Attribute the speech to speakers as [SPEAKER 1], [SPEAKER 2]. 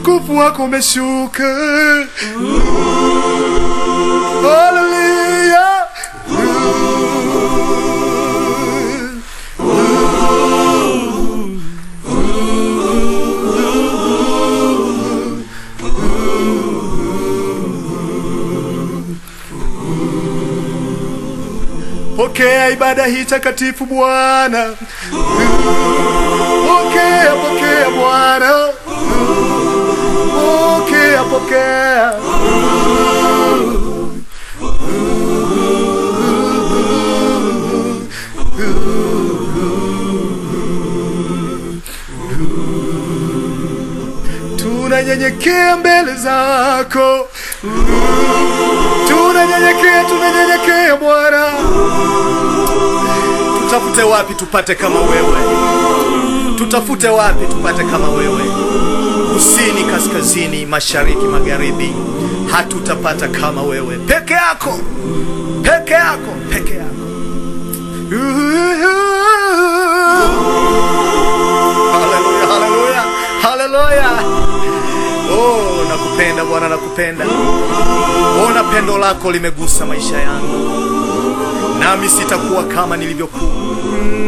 [SPEAKER 1] utukufu wako umeshuka. Haleluya. Pokea ibada hii takatifu Bwana. Pokea, pokea Bwana. Pokea, pokea. Tunanyenyekea mbele zako. Tunanyenyekea, tunanyenyekea Bwana. Tutafute wapi tupate kama wewe? Tutafute wapi tupate kama wewe? Kusini, kaskazini, mashariki, magharibi, hatutapata kama wewe. Peke yako, peke yako, peke yako. Haleluya, haleluya, haleluya. Oh, nakupenda Bwana, nakupenda. Ona pendo lako limegusa maisha yangu, nami sitakuwa kama nilivyokuwa.